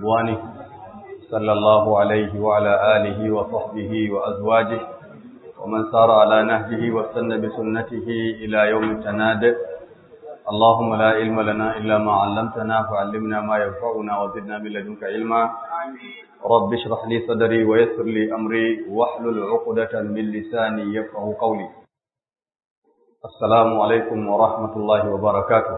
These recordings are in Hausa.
ورضوانه صلى الله عليه وعلى آله وصحبه وأزواجه ومن سار على نهجه واستنى بسنته إلى يوم التناد اللهم لا علم لنا إلا ما علمتنا فعلمنا ما ينفعنا وزدنا من لدنك علما رب اشرح لي صدري ويسر لي أمري واحلل عقدة من لساني يفقه قولي السلام عليكم ورحمة الله وبركاته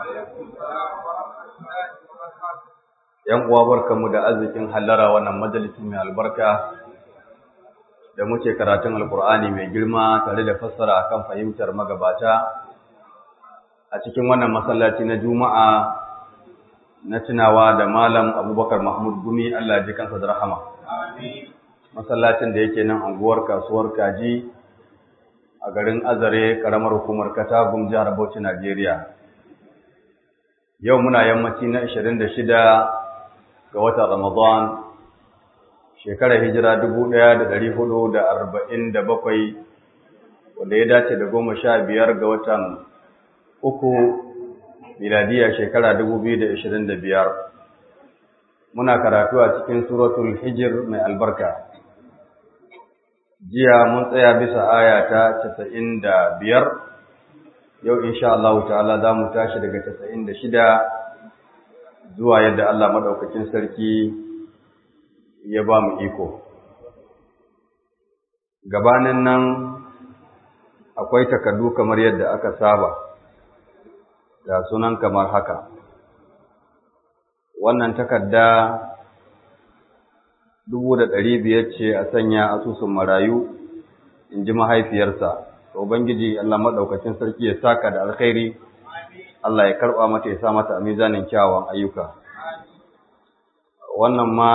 ‘Yan uwa barkanmu da arzikin hallara wannan majalisin mai albarka da muke karatun Alkur'ani mai girma tare da fassara akan fahimtar magabata a cikin wannan masallaci na Juma'a na tunawa da Malam Abubakar Mahmud Gumi Allah ji kansa da rahama. Masallacin da yake nan anguwar kasuwar Kaji a garin Azare karamar hukumar Katagum jihar Bauchi Najeriya. Yau muna yammaci na 26 ga watan Ramadan shekarar hijira 1447 wanda ya dace da goma sha biyar ga watan uku miladiya shekara 2025 muna karatu a cikin suratul hijir mai albarka jiya mun tsaya bisa aya ta 95 yau insha Allah ta'ala za mu tashi daga 96 zuwa yadda Allah madaukakin sarki ya ba mu iko gabanin nan akwai takardu kamar yadda aka saba ga sunan kamar haka wannan takarda dubu da ɗari biyar ce a sanya asusun marayu in ji mahaifiyarsa ubangiji Allah maɗaukacin sarki ya saka da alkhairi Allah ya karɓa mata ya sa mata a mizanin kyawawan ayyuka wannan ma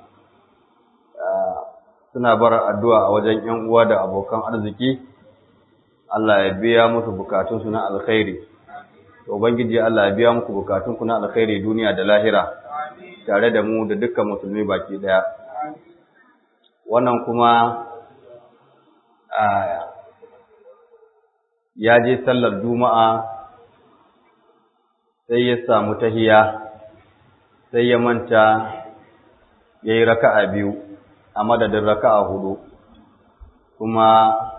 suna bar addu'a a wajen ‘yan uwa da abokan arziki Allah ya biya musu bukatunsu na alkhairi Ubangiji Allah ya biya muku bukatunku na alkhairi duniya da lahira tare da mu da dukkan musulmi baki daya. Wannan kuma ya je sallar Juma'a sai ya samu tahiya sai ya manta ya yi raka'a biyu a madadin raka'a hudu kuma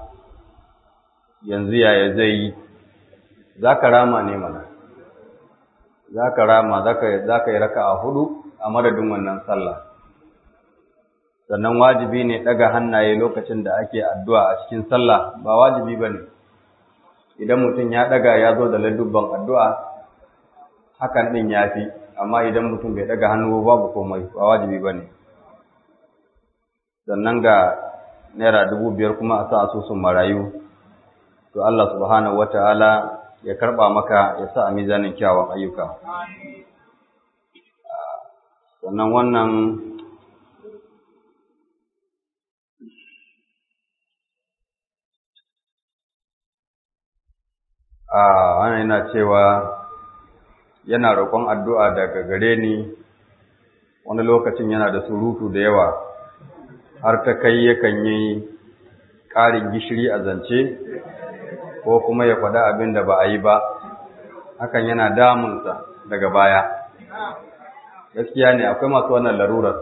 yanzu yaya zai yi za ka rama ne mana za ka rama za ka yi raka a hudu a madadin wannan sallah sannan wajibi ne ɗaga hannaye lokacin da ake addu'a a cikin sallah ba wajibi ba ne idan mutum ya ɗaga ya zo da ladubban addu'a hakan ɗin ya fi amma idan mutum bai ɗaga hannu babu komai ba wajibi ba ne sannan ga naira dubu biyar kuma a sa asusun marayu to Allah subhanahu wa ta'ala ya karɓa maka ya sa a mizanin kyawun ayyuka. Sannan wannan a wannan yana cewa yana roƙon addu'a daga gare ni wani lokacin yana da surutu da yawa har ta kai yakan yi ƙarin gishiri a zance ko kuma ya faɗa abin da ba a yi ba hakan yana damunsa daga baya gaskiya ne akwai masu wannan larurar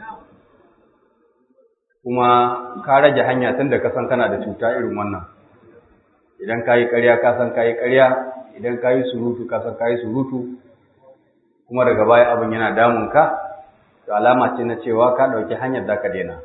kuma ka rage hanya tun da kasan kana da cuta irin wannan idan ka yi ƙarya ka san ka yi ƙarya idan ka yi surutu ka san ka yi surutu kuma daga baya abin yana damunka to alama ce na cewa ka ɗauki hanyar da ka daina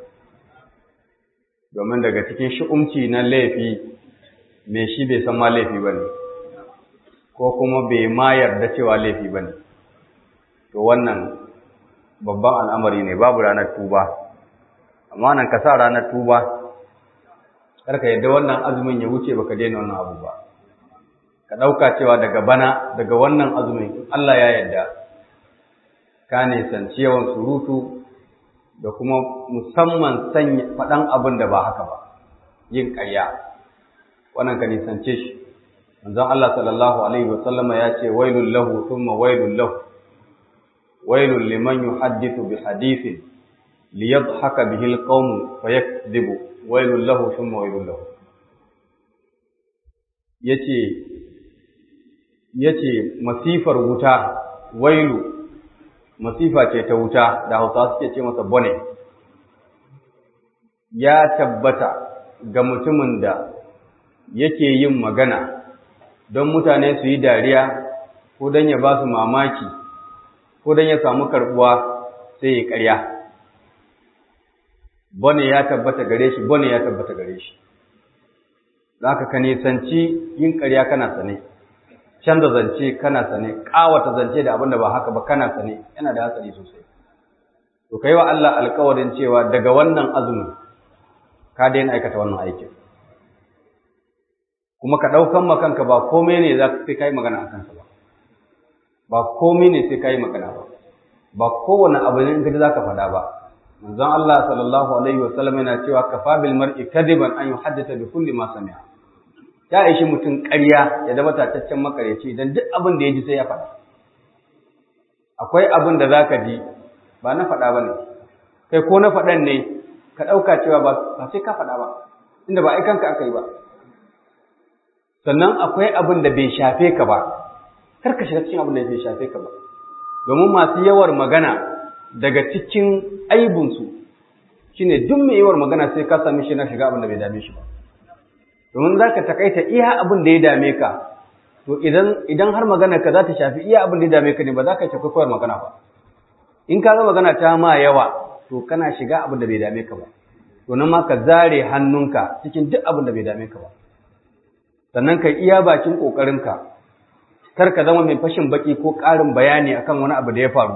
domin daga cikin shi'umci na laifi me shi bai san ma laifi ba ne ko kuma bai ma yarda cewa laifi ba ne to wannan babban al'amari ne babu ranar tuba amma nan ka sa ranar tuba karka yadda wannan azumin ya wuce baka daina wannan abu ba ka ɗauka cewa daga bana daga wannan azumin Allah ya yarda ka nisanci yawan surutu da kuma musamman sanya faɗan abin da ba haka ba yin ƙarya wannan ka nisance shi manzon Allah sallallahu alaihi wa sallama ya ce wailul lahu thumma wailul lahu wailul liman yuhaddithu bi hadithin liyadhhaka bihi alqawm fayakdhibu wailul lahu thumma wailul lahu yace yace masifar wuta wailu masifa ce ta wuta da hausa suke ce masa bone ya tabbata ga mutumin da yake yin magana don mutane su yi dariya ko don ya ba su mamaki ko don ya samu karbuwa sai ya karya bone ya tabbata gare shi bone ya tabbata gare shi za ka ka nisanci yin karya kana sane canza zance kana sane ƙawata zance da abin da ba haka ba kana sane yana da hatsari sosai to kai wa Allah alƙawarin cewa daga wannan azumin ka daina aikata wannan aikin kuma ka ɗaukan makanka ba komai ne za ka sai ka yi magana a kansa ba ba komai ne sai ka yi magana ba ba kowane abu ne in ka za ka faɗa ba manzon Allah sallallahu alaihi wa sallam yana cewa kafa bil mar'i kadiban an yuhaddisa bi kulli ma sami'a ya aishi mutum ƙarya ya zama tataccen makaryaci dan duk abin da ya ji sai ya faɗa akwai abin da zaka ji ba na faɗa bane kai ko na faɗan ne ka ɗauka cewa ba sai ka faɗa ba inda ba aikanka aka yi ba sannan akwai abin da bai shafe ka ba kar ka shiga cikin abin da bai shafe ka ba domin masu yawar magana daga cikin aibunsu shine duk mai yawar magana sai ka sami shi na shiga abin da bai dame shi ba domin za ka takaita iya abin da ya dame ka to idan idan har magana ka za ta shafi iya abin da ya dame ka ne ba za ka shafi kawar magana ba in ka ga magana ta ma yawa to kana shiga abin da bai dame ka ba to nan ma ka zare hannunka cikin duk abin da bai dame ka ba sannan ka iya bakin ƙoƙarinka kar ka zama mai fashin baki ko ƙarin bayani akan wani abu da ya faru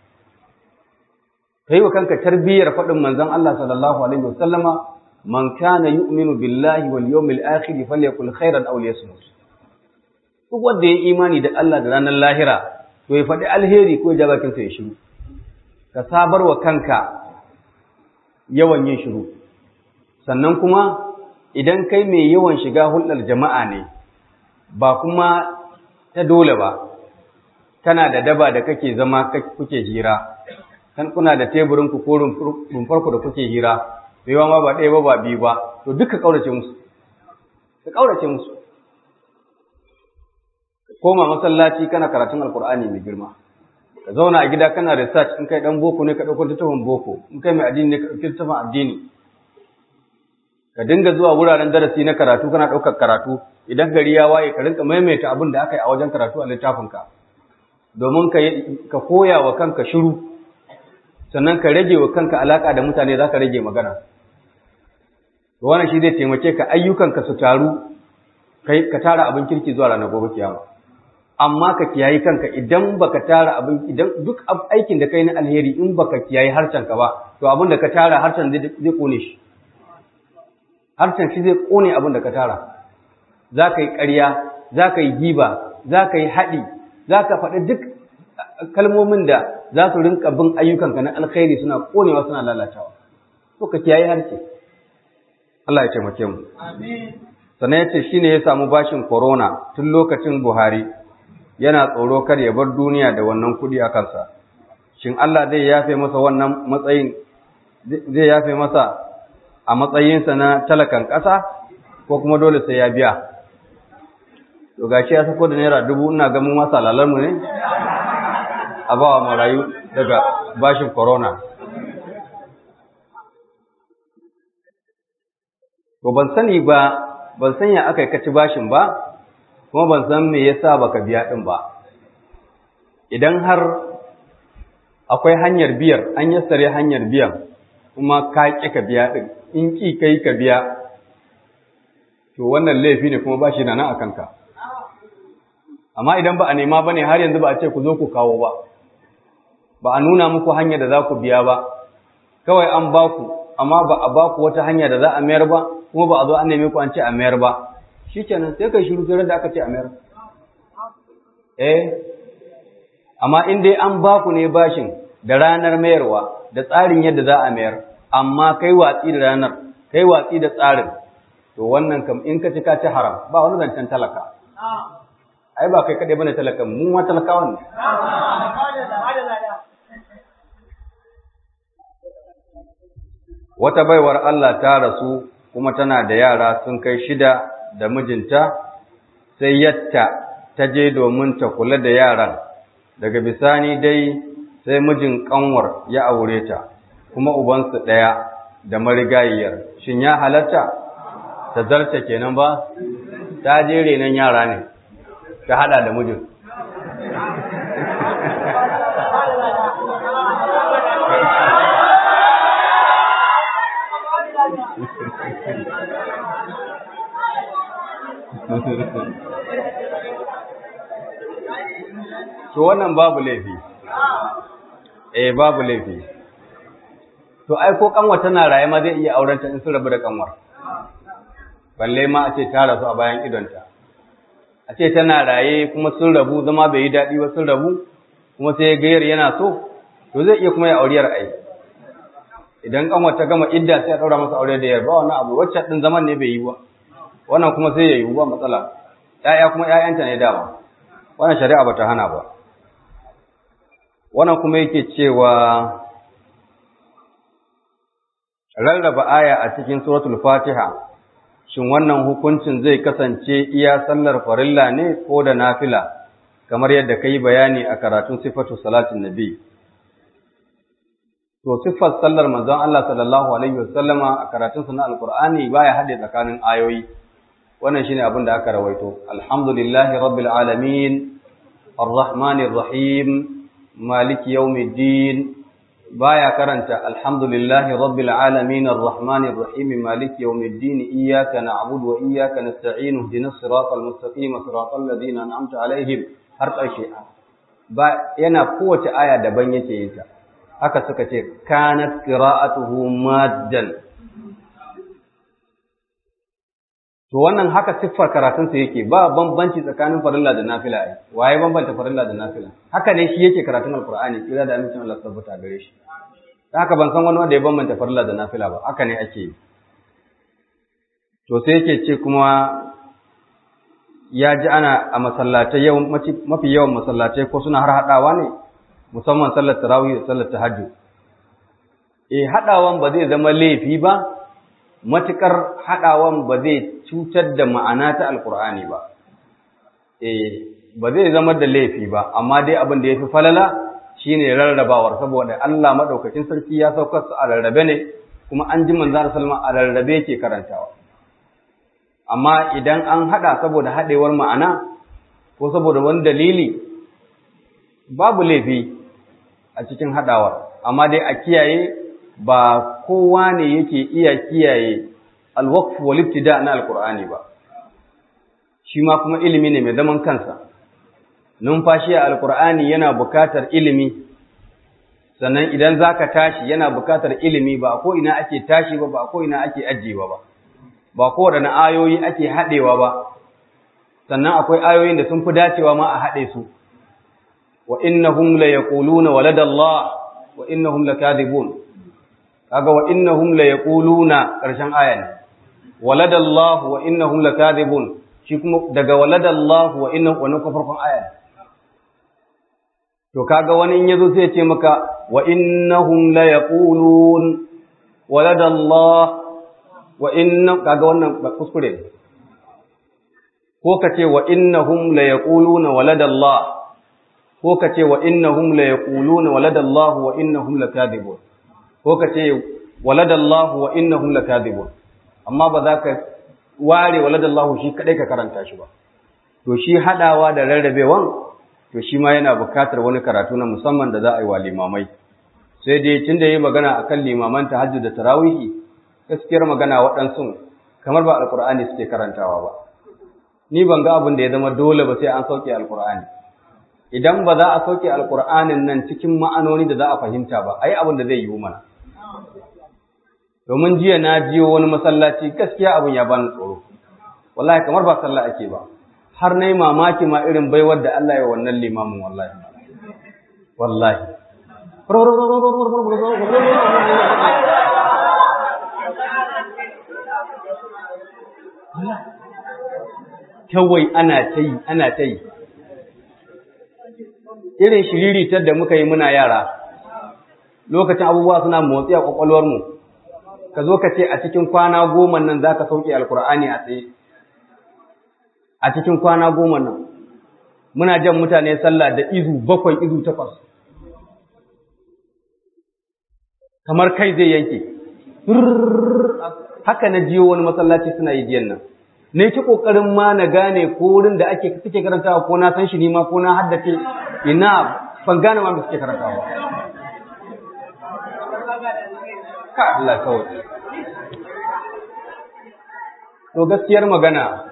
kai wa kanka tarbiyyar faɗin manzon Allah sallallahu alaihi wasallama man kana yu'minu billahi wal yawmil akhir falyakul khairan aw liyasmut duk wanda ya imani da Allah da ranar lahira to ya faɗi alheri ko ya bakin sa ya shiru ka sabar wa kanka yawan yin shiru sannan kuma idan kai mai yawan shiga hulɗar jama'a ne ba kuma ta dole ba kana da daba da kake zama kuke hira kan kuna da teburin ku ko rumfar ku da kuke hira bai ma ba ɗaya ba ba biyu ba to duka kaurace musu ka kaurace musu koma masallaci kana karatun alkur'ani mai girma ka zauna a gida kana research in kai dan boko ne ka ɗauko littafin boko in kai mai addini ne ka ɗauki littafin addini ka dinga zuwa wuraren darasi na karatu kana ɗaukar karatu idan gari ya waye ka rinka maimaita abin da aka yi a wajen karatu a littafinka domin ka koya wa kanka shiru sannan ka rage wa kanka alaka da mutane za ka rage magana wannan shi zai taimake ka ayyukanka su taru kai ka tara abin kirki zuwa ranar gobe kiyama amma ka kiyayi kanka idan baka tara abin idan duk aikin da kai na alheri in baka kiyayi harshen ka ba to abin da ka tara harshen zai kone shi harshen shi zai kone abin da ka tara za ka yi ƙarya za ka yi giba za ka yi haɗi za ka faɗi duk kalmomin da za su rinka bin ayyukanka na alkhairi suna konewa suna lalatawa to ka kiyaye harshe Allah ya taimake mu sannan ya ce shi ne ya samu bashin corona tun lokacin Buhari yana tsoro kar ya bar duniya da wannan kuɗi a kansa shin Allah zai yafe masa wannan matsayin zai yafe masa a matsayinsa na talakan ƙasa ko kuma dole sai ya biya to gashi ya sako da naira dubu ina ga mu masa lalar mu ne a bawa marayu daga bashin corona to ban sani ba ban san ya aka kaci bashin ba kuma ban san me yasa baka biya din ba idan har akwai hanyar biyar an yassare hanyar biyan kuma ka ƙi ka biya din in ƙi kai ka biya to wannan laifi ne kuma bashi na nan a kanka amma idan ba a nema bane har yanzu ba a ce ku zo ku kawo ba ba a nuna muku hanya da za ku biya ba kawai an ba ku amma ba a ba ku wata hanya da za a mayar ba kuma ba a zo an neme ku an ce a mayar ba shikenan sai kai shiru sai da aka ce a mayar eh amma in dai an ba ku ne bashin da ranar mayarwa da tsarin yadda za a mayar amma kai watsi da ranar kai watsi da tsarin to wannan kam in ka ci ka ci haram ba wani zancen talaka ai ba kai kaɗai bane talakan mu ma talakawan ne wata baiwar Allah ta rasu kuma tana da yara sun kai shida da mijinta sai yatta ta je domin ta kula da yaran daga bisani dai sai mijin kanwar ya aure ta kuma ubansu ɗaya da marigayiyar shin ya halatta ta zarce kenan ba ta je renon yara ne ta hada da mijin to wannan babu laifi eh babu laifi to ai ko kanwa tana raye ma zai iya auren ta in sun rabu da kanwar balle ma a ce ta rasu a bayan idonta a ce tana raye kuma sun rabu zama bai yi daɗi ba sun rabu kuma sai gayar yana so to zai iya kuma ya auriyar ai idan kanwar ta gama idda sai a ɗaura masa aure da yarba wannan abu wacce ɗin zaman ne bai yi ba wannan kuma sai ya yi ba matsala ‘ya'ya kuma ‘ya'yanta ne dama wannan shari'a ba ta hana ba wannan kuma yake cewa rarraba aya a cikin suratul fatiha shin wannan hukuncin zai kasance iya sallar farilla ne ko da nafila kamar yadda ka yi bayani a karatun sifatu salatin nabi to siffar sallar manzon Allah sallallahu alaihi wasallama a karatunsa na alqur'ani baya hade tsakanin ayoyi wannan shine abin da aka rawaito alhamdulillahi rabbil alamin arrahmanir rahim maliki yawmiddin baya karanta alhamdulillahi rabbil alamin arrahmanir rahim maliki yawmiddin iyyaka na'budu wa iyyaka nasta'in ihdinas siratal mustaqim siratal ladzina an'amta alaihim har ƙarshe ba yana kowace aya daban yake yin ta haka suka ce kanat qira'atuhu maddan to wannan haka siffar karatun sa yake ba bambanci tsakanin farilla da nafila ai waye bambanta farilla da nafila haka ne shi yake karatun alqur'ani kira da amincin Allah tabbata gare shi haka ban san wani wanda ya bambanta farilla da nafila ba haka ne ake yi to sai yake ce kuma ya ji ana a masallatai mafi yawan masallatai ko suna har haɗawa ne musamman sallar tarawih da sallar tahajjud eh haɗawan ba zai zama laifi ba matukar haɗawan ba zai cutar da ma'ana ta alkur'ani ba eh ba zai zama da laifi ba amma dai abin da yafi falala shine rarrabawar saboda Allah madaukakin sarki ya saukar su a rarrabe ne kuma an ji manzo sallama a rarrabe yake karantawa amma idan an haɗa saboda haɗewar ma'ana ko saboda wani dalili babu laifi a cikin haɗawar amma dai a kiyaye ba kowa ne yake iya kiyaye alwaqf wal ibtida na alqur'ani ba shi ma kuma ilimi ne mai zaman kansa numfashi a alqur'ani yana bukatar ilimi sannan idan zaka tashi yana bukatar ilimi ba ko ina ake tashi ba ba ko ina ake ajiyewa ba ba kowaɗanne ayoyi ake haɗewa ba sannan akwai ayoyin da sun fi dacewa ma a haɗe su wa innahum la yaquluna waladallah wa innahum lakadibun kaga wa innahum la yaquluna karshen aya ne waladallah wa innahum lakadibun shi kuma daga waladallah wa innahum wannan ko farkon aya ne to kaga wani in yazo sai ya ce maka wa innahum la yaqulun waladallah wa inna kaga wannan kuskure ne ko ka ce wa innahum la yaquluna waladallah ko ka ce wa innahum la yaquluna waladallah wa innahum lakadibun ko ka ce waladallah wa innahum lakadibun amma ba za ka ware waladallah shi kadai ka karanta shi ba to shi hadawa da rarrabewan to shi ma yana bukatar wani karatu na musamman da za a yi wa limamai sai dai tunda yayi magana akan limaman tahajjud da tarawihi gaskiyar magana waɗansu kamar ba alkur'ani suke karantawa ba ni ban ga abin da ya zama dole ba sai an sauke alkur'ani idan ba za a sauke alkur'anin nan cikin ma'anoni da za a fahimta ba ai abin da zai yiwu mana domin jiya na jiyo wani masallaci gaskiya abin ya bani tsoro wallahi kamar ba sallah ake ba har na yi mamaki ma irin baiwar da Allah ya wannan limamin wallahi wallahi kawai ana ta yi ana ta yi irin shiriritar da muka yi muna yara lokacin abubuwa suna motsi a kwakwalwarmu ka zo ka ce a cikin kwana goma nan za ka sauke alkur'ani a tsaye a cikin kwana goma nan muna jan mutane sallah da izu bakwai izu takwas kamar kai zai yanke haka na jiyo wani masallaci suna yi jiyan nan ne ki kokarin ma na gane ko wurin da ake suke karantawa ko na san shi ni ma ko na haddace ina ban gane ma me suke karantawa ka Allah kawai to gaskiyar magana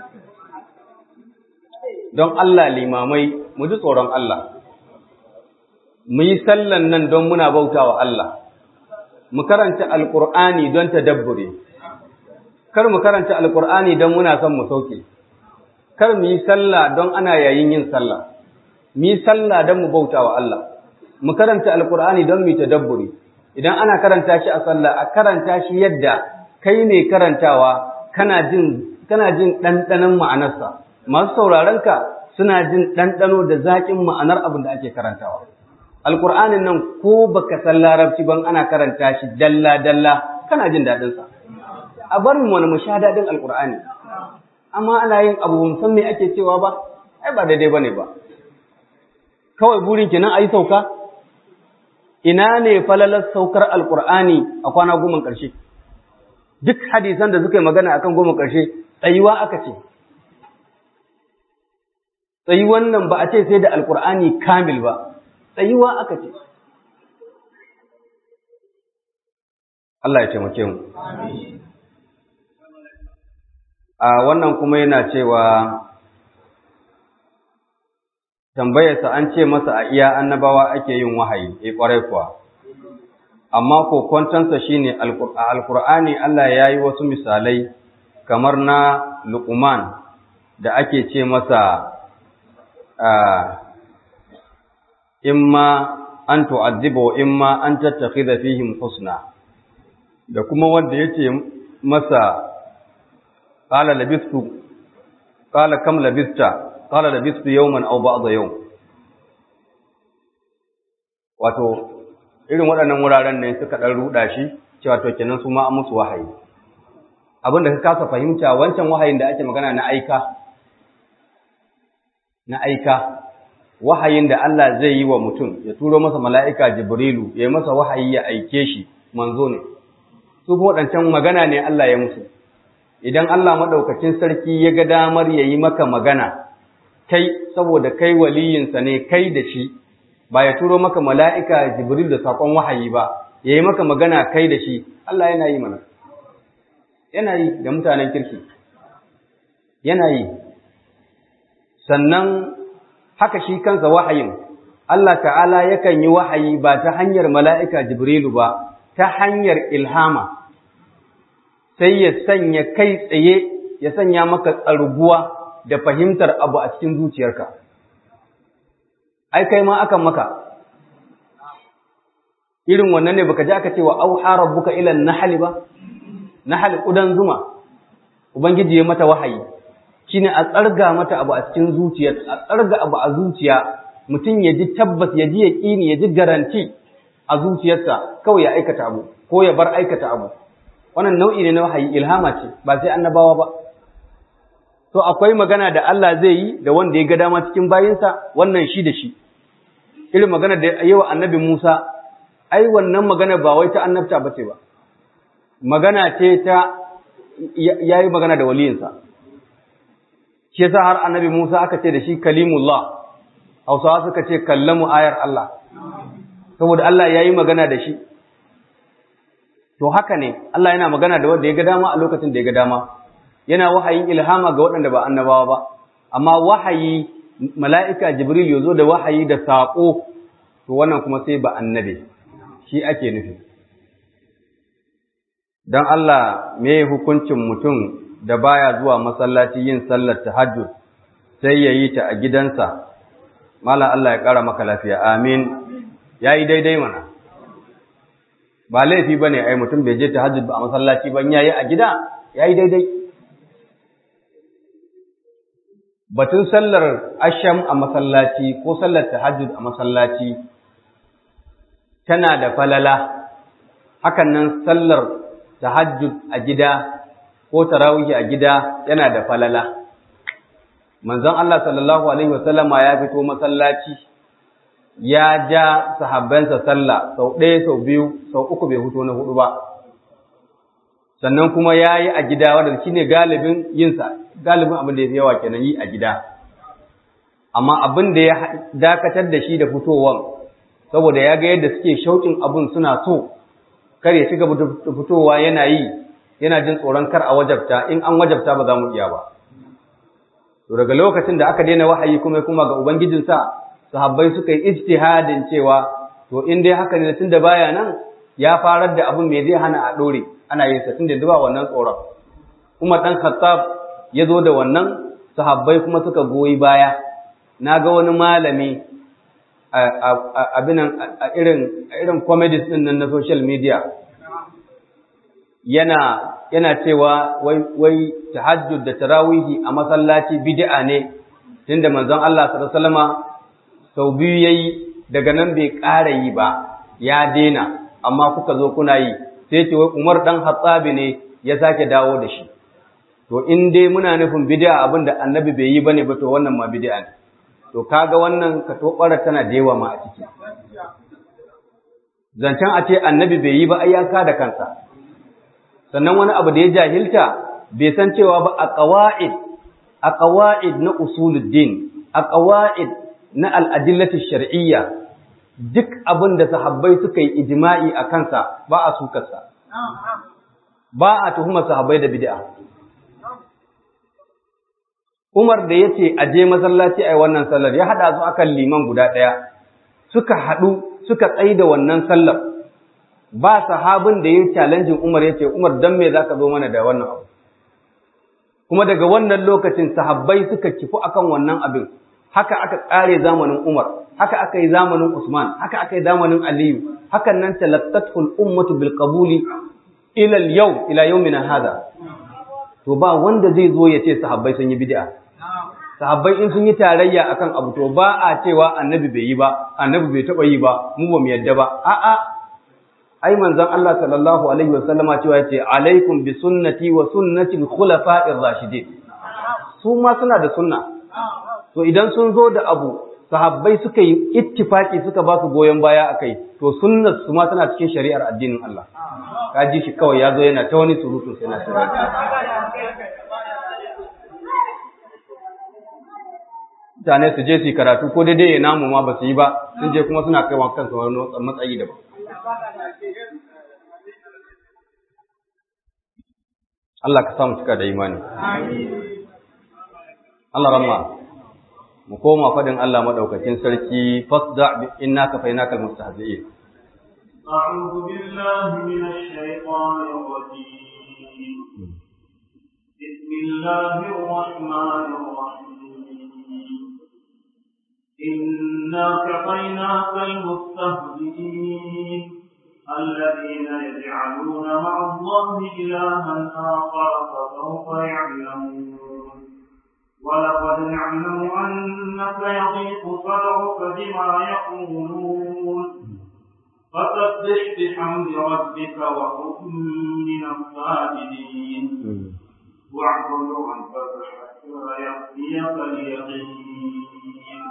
don Allah limamai mu ji tsoron Allah mu yi sallan nan don muna bautawa Allah mu karanta alqur'ani don tadabbure kar mu karanta alqur'ani don muna son mu sauke kar mu yi sallah don ana yayin yin sallah mu yi sallah don mu bautawa Allah mu karanta alqur'ani don mu tadabbure idan ana karanta shi a sallah a karanta shi yadda kai ne karantawa kana jin kana jin ɗanɗanon ma'anarsa masu sauraron ka suna jin ɗanɗano da zaƙin ma'anar abin da ake karantawa alƙur'anin nan ko baka san larabci ban ana karanta shi dalla dalla kana jin daɗin sa a bar mu wani mu sha daɗin alƙur'ani amma ana yin abu mun san me ake cewa ba ai ba daidai bane ba kawai burin kenan ayi sauka ina ne falalar saukar alƙur'ani a kwana goma ƙarshe duk hadisan da suka yi magana akan goma ƙarshe tsayuwa aka ce tsayuwan nan ba a ce sai da alkur'ani kamil ba tsayuwa aka ce Allah ya taimake mu a wannan kuma yana cewa tambayarsa an ce masa a iya annabawa ake yin wahayi eh kwarai kuwa amma kokontansa shine alkur'ani Allah ya yi wasu misalai kamar na luqman da ake ce masa imma an tu'adhiba wa imma an tattakhidha fihim husna da kuma wanda yace masa qala labistu qala kam labista qala labistu yawman aw ba'da yawm wato irin waɗannan wuraren ne suka ɗan ruɗa shi cewa to kenan su ma an musu wahayi abin da ka kasa fahimta wancan wahayin da ake magana na aika na aika wahayin da Allah zai yi wa mutum ya turo masa mala'ika Jibrilu ya yi masa wahayi ya aike shi manzo ne su kuma waɗancan magana ne Allah ya musu idan Allah maɗaukacin sarki ya ga damar ya yi maka magana kai saboda kai waliyinsa ne kai da shi ba ya turo maka mala'ika Jibril da saƙon wahayi ba ya yi maka magana kai da shi Allah yana yi mana yana yi da mutanen kirki yana yi sannan haka shi kansa wahayin Allah ta'ala yakan yi wahayi ba ta hanyar mala'ika Jibrilu ba ta hanyar ilhama sai ya sanya kai tsaye ya sanya maka tsarguwa da fahimtar abu a cikin zuciyarka ai kai ma akan maka irin wannan ne baka ji aka ce wa auha rabbuka ila nahli ba nahl kudan zuma ubangiji ya mata wahayi shine a tsarga mata abu a cikin zuciya a tsarga abu a zuciya mutum ya ji tabbas ya ji yaqini ya ji garanti a zuciyarsa kawai ya aikata abu ko ya bar aikata abu wannan nau'i ne na wahayi ilhama ce ba sai annabawa ba to akwai magana da Allah zai yi da wanda ya ga dama cikin bayinsa wannan shi da shi irin magana da yawa annabi Musa ai wannan magana ba wai ta annabta ba ce ba magana ce ta yayi magana da waliyinsa shi yasa har annabi Musa aka ce da shi kalimullah Hausawa suka ce kallamu ayar Allah saboda Allah yayi magana da shi to haka ne Allah yana magana da wanda ya ga dama a lokacin da ya ga dama yana wahayin ilhama ga waɗanda ba annabawa ba amma wahayi mala'ika jibril ya zo da wahayi da saƙo to wannan kuma sai ba annabi shi ake nufi don Allah me hukuncin mutum da baya zuwa masallaci yin sallar tahajjud sai ya yi ta a gidansa mala Allah ya ƙara maka lafiya amin ya yi daidai mana ba laifi ba ne ai mutum bai je tahajjud ba a masallaci ban ya yi a gida ya yi daidai batun sallar asham a masallaci ko sallar tahajjud a masallaci tana da falala hakan nan sallar tahajjud a gida ko tarawih a gida yana da falala manzon Allah sallallahu alaihi wasallama ya fito masallaci ya ja sahabbansa sallah sau ɗaya sau biyu sau uku bai huto na hudu ba sannan kuma ya yi a gida wanda shi ne galibin yinsa galibin abin da ya fi yawa kenan yi a gida amma abin da ya dakatar da shi da fitowar saboda ya ga yadda suke shauƙin abin suna so kar ya ci gaba da fitowa yana yi yana jin tsoron kar a wajabta in an wajabta ba za mu iya ba to daga lokacin da aka daina wahayi kuma kuma ga ubangijinsa sahabbai suka yi ijtihadin cewa to in dai haka ne tunda baya nan ya farar da abin me zai hana a dore ana yin sa tunda ba wannan tsoron Umar dan Khattab ya zo da wannan sahabbai kuma suka goyi baya na ga wani malami abinan a irin irin comedies din nan na social media yana yana cewa wai wai tahajjud da tarawihi a masallaci bid'a ne tunda manzon Allah sallallahu alaihi wasallama sau biyu yayi daga nan bai ƙara yi ba ya dena amma kuka zo kuna yi sai ce wai Umar dan Hattabi ne ya sake dawo da shi to in dai muna nufin bid'a abin da annabi bai yi bane ba to wannan ma bid'a ne to kaga wannan ka tobara tana da yawa ma a ciki zancen a ce annabi bai yi ba ai ya da kansa sannan wani abu da ya jahilta bai san cewa ba a qawaid a qawaid na usuluddin a qawaid na al'adillati shar'iyya duk abin da sahabbai suka yi ijma'i a kansa ba a sukarsa ba a tuhumar sahabbai da bid'a Umar da ya ce a je masallaci a yi wannan sallar ya haɗa su akan liman guda ɗaya suka haɗu suka tsaye da wannan sallar ba sahabin da ya yi challenging Umar ya ce Umar don me za ka zo mana da wannan abu kuma daga wannan lokacin sahabbai suka kifu akan wannan abin haka aka ƙare zamanin Umar haka aka yi zamanin Usman haka aka yi zamanin Aliyu hakan nan talattatul ummatu bil qabuli ila al yau ila yawmina hada to ba wanda zai zo ya ce sahabbai sun yi bid'a sahabbai in sun yi tarayya akan abu to ba a cewa annabi bai yi ba annabi bai taba yi ba mu ba mu yadda ba a'a ai manzon Allah sallallahu alaihi wasallama cewa yace alaikum bi sunnati wa sunnati al khulafa'ir rashidin su ma suna da sunna to idan sun zo da abu sahabbai suka yi ittifaki suka ba su goyon baya akai to sunnar su ma tana cikin shari'ar addinin Allah ka ji shi kawai ya zo yana ta wani surutu sai na mutane su je su yi karatu ko daidai ya namu ma ba su yi ba sun je kuma suna kaiwa kansu wani matsayi daban Allah ka samu cika da imani Allah ramma mu koma fadin Allah madaukakin sarki fasda inna kafainaka almustahzi'in أعوذ بالله من الشيطان الرجيم بسم الله الرحمن الرحيم إنا كفيناك المستهزئين الذين يجعلون مع الله إلها آخر فسوف يعلمون ولقد نعلم أنك يضيق صدرك بما يقولون فسبح بحمد ربك وكن من الساجدين واعبد ربك حتى يأتيك اليقين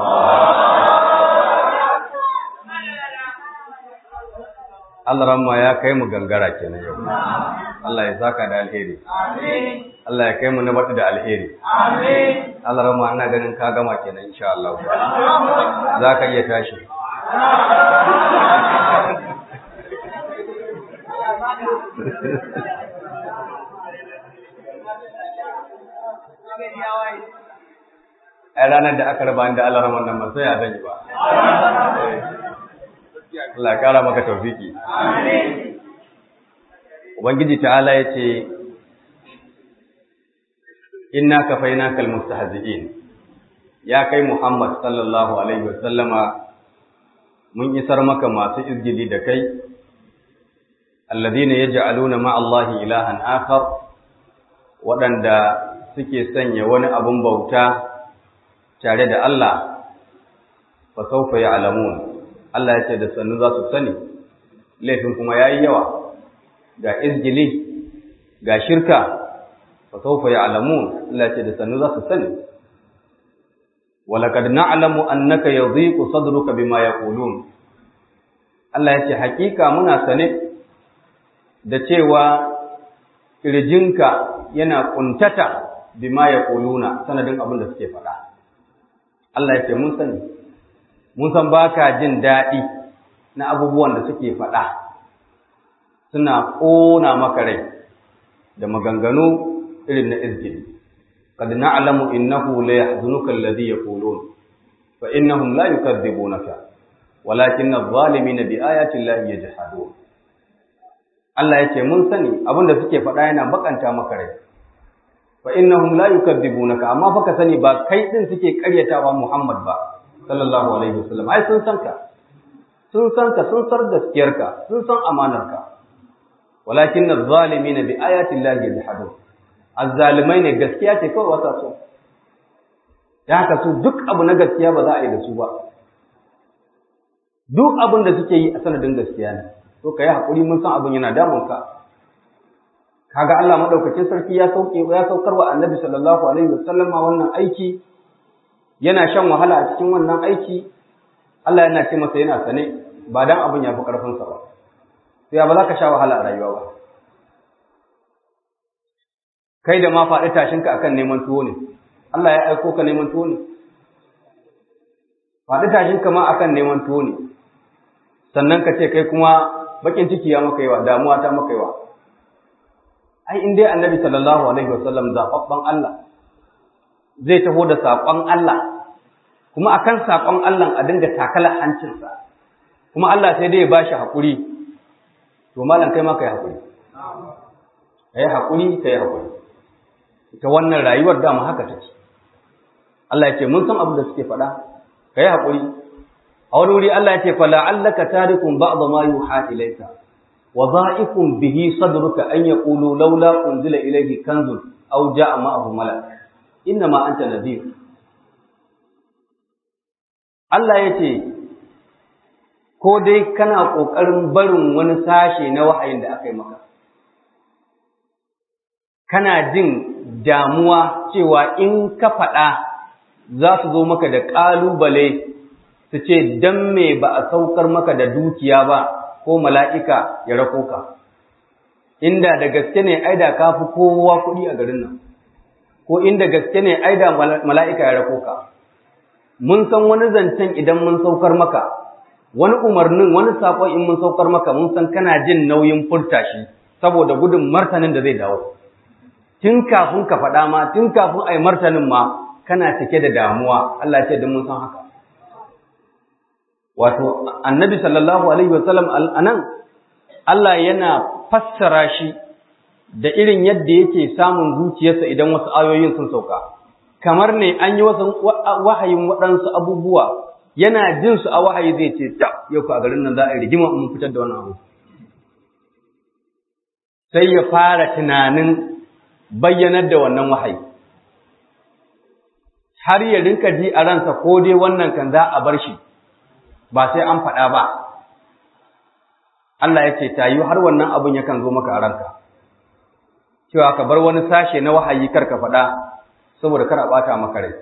Allah ramma ya kai mu gangara kenan yau. Allah ya saka da alheri. Allah ya kai mu na batu da alheri. Allah ramma ana ganin ka gama kenan insha Allah. Za ka iya tashi. Ai ranar da aka raba da Allah ramman nan ba sai ya zan yi ba. Allah ya kara maka taufiki. Ubangiji ta'ala ya ce, Inna ka faina kal mustahzi'in ya kai Muhammad sallallahu Alaihi wasallama mun isar maka masu izgili da kai, alladhina yaj'aluna ma'allahi ilahan akhar waɗanda suke sanya wani abun bauta tare da Allah, fa sawfa ya'lamun Allah ya ce da sannu za su sani, laifin kuma ya yi yawa, ga izgili, ga shirka, fa saufa ya alamun, Allah ya ce da sannu za su sani. walaqad na'lamu annaka yadhiqu sadruka bima yaqulun Allah ya ce hakika muna sane da cewa kirjinka yana kuntata bima yaquluna sanadin abin da suke faɗa Allah ya ce mun sani mun san baka jin daɗi na abubuwan da suke faɗa suna ƙona maka rai da maganganu irin na izgili قد نعلم إنه لا يحزنك الذي يقولون فإنهم لا يكذبونك ولكن الظالمين بآيات الله يجحدون Allah ya ce mun sani abin da suke faɗa yana bakanta maka rai fa innahum la yukadzibunaka amma fa ka sani ba kai din suke ƙaryatawa Muhammad ba sallallahu alaihi wasallam ai sun san ka sun san ka sun sar gaskiyarka sun san amanarka walakin az-zalimin bi ayati llahi yajhadun azzalimai ne gaskiya ce kawai wata so da haka su duk abu na gaskiya ba za a yi da su ba duk abin da suke yi a sanadin gaskiya ne to ka yi haƙuri mun san abin yana damun ka kaga Allah madaukakin sarki ya sauke ya saukar wa Annabi sallallahu alaihi wasallam wannan aiki yana shan wahala a cikin wannan aiki Allah yana ce masa yana sane ba dan abin ya fi karfin sa ba sai ba za ka sha wahala a rayuwa ba kai da ma faɗi tashinka akan neman tuwo ne Allah ya aiko ka neman tuwo ne faɗi tashinka ma akan neman tuwo ne sannan ka ce kai kuma bakin ciki ya maka yawa damuwa ta maka yawa ai in dai annabi sallallahu alaihi wasallam zababban Allah zai taho da saƙon Allah kuma akan saƙon Allah a dinga takala hancinsa kuma Allah sai dai ya bashi haƙuri to malam kai ma kai haƙuri kai haƙuri kai haƙuri ita wannan rayuwar dama haka take Allah ya ce mun san abin da suke faɗa kai haƙuri a wani wuri Allah ya ce fa la'allaka tarikun ba'd ma yuha ilayka wa dha'iqun bihi sadruka an yaqulu laula unzila ilayhi kanzun aw ja'a ma'ahu malak inna ma anta nadhir Allah ya ce ko dai kana ƙoƙarin barin wani sashe na wahayin da aka yi maka kana jin damuwa cewa in ka faɗa za su zo maka da ƙalubale su ce don me ba a saukar maka da dukiya ba ko mala'ika ya rako ka inda da gaske ne aida ka fi kowa kuɗi a garin nan ko inda gaske ne aida mala'ika ya rako ka mun san wani zancen idan mun saukar maka wani umarnin wani saƙon in mun saukar maka mun san kana jin nauyin furta shi saboda gudun martanin da zai dawo tun kafin ka faɗa ma tun kafin a yi martanin ma kana cike da damuwa Allah ce da mun san haka wato annabi sallallahu alaihi wasallam anan Allah yana fassara shi da irin yadda yake samun zuciyarsa idan wasu ayoyin sun sauka kamar ne an yi wasu wahayin waɗansu abubuwa yana jin su a wahayi zai ce ta yau a garin nan za a yi rigima mun fitar da wannan abu sai ya fara tunanin bayyanar da wannan wahayi har ya rinka ji a ransa ko dai wannan kan za a bar shi ba sai an faɗa ba Allah ya ce ta yi har wannan abin yakan zo maka a ranka cewa ka bar wani sashe na wahayi kar ka faɗa saboda kar a ɓata maka rai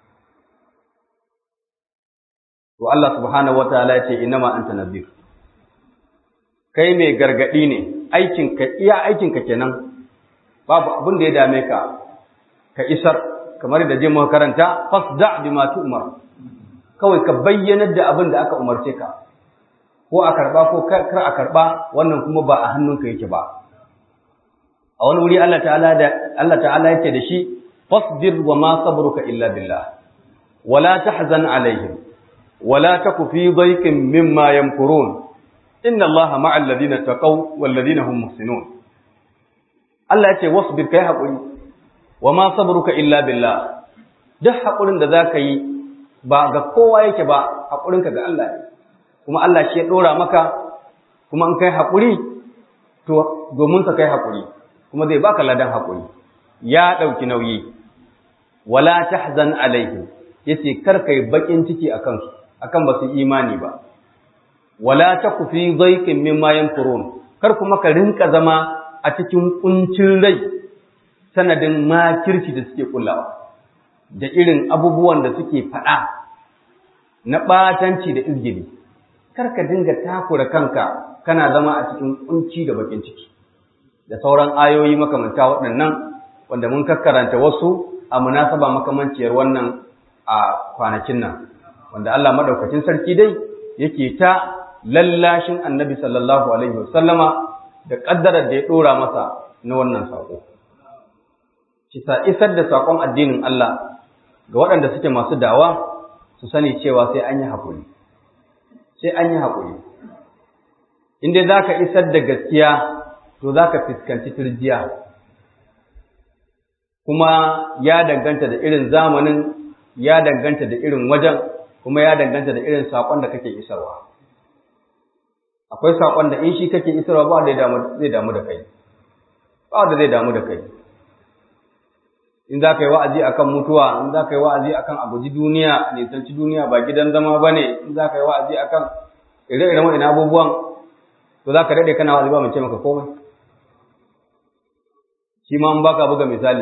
to Allah subhanahu wataala ya ce innama anta nadhir kai mai gargadi ne aikin ka iya aikin ka kenan babu abin da ya dame ka ka isar kamar da je muka karanta fasda bima tu'mar kawai ka bayyanar da abin da aka umarce ka ko a karba ko kar a karba wannan kuma ba a hannunka yake ba a wani wuri Allah ta'ala da Allah ta'ala yake da shi fasbir wa ma sabruka illa billah wala tahzan alaihim wala taku fi dhayqin mimma yamkurun inna Allaha ma'al ladina taqaw wal ladina hum muhsinun Allah yace wasbir kai hakuri wa ma sabruka illa billah duk hakurin da zaka yi ba ga kowa yake ba hakurinka ga Allah ne kuma Allah shi ya dora maka kuma in kai hakuri to domin ka kai hakuri kuma zai baka ladan hakuri ya dauki nauyi wala tahzan alaihim yace kar kai bakin ciki akan su akan ba su imani ba wala taku fi dhayqin mimma yanfurun kar kuma ka rinka zama a cikin kuncin rai sanadin makirci da suke kullawa da irin abubuwan da suke faɗa na ɓatanci da izgili kar ka dinga takura kanka kana zama a cikin kunci da bakin ciki da sauran ayoyi makamanta waɗannan wanda mun kakkaranta wasu a munasaba makamanciyar wannan a kwanakin nan wanda Allah madaukakin sarki dai yake ta lallashin annabi sallallahu alaihi wasallama da ƙaddarar da ya ɗora masa na wannan saƙo. Kisa isar da saƙon addinin Allah ga waɗanda suke masu dawa su sani cewa sai an yi haƙuri. Sai an yi haƙuri. In dai za ka isar da gaskiya to za ka fuskanci turjiya. Kuma ya danganta da irin zamanin, ya danganta da irin wajen, kuma ya danganta da irin saƙon da kake isarwa. akwai saƙon da in shi kake isarwa ba da zai damu da kai ba da zai damu da kai in za ka yi wa'azi akan mutuwa in za ka yi wa'azi akan a guji duniya a nisanci duniya ba gidan zama ba ne in za ka yi wa'azi akan ire-iren waɗannan abubuwan to za ka daɗe kana wa'azi ba mai ce maka komai shi ma in baka buga misali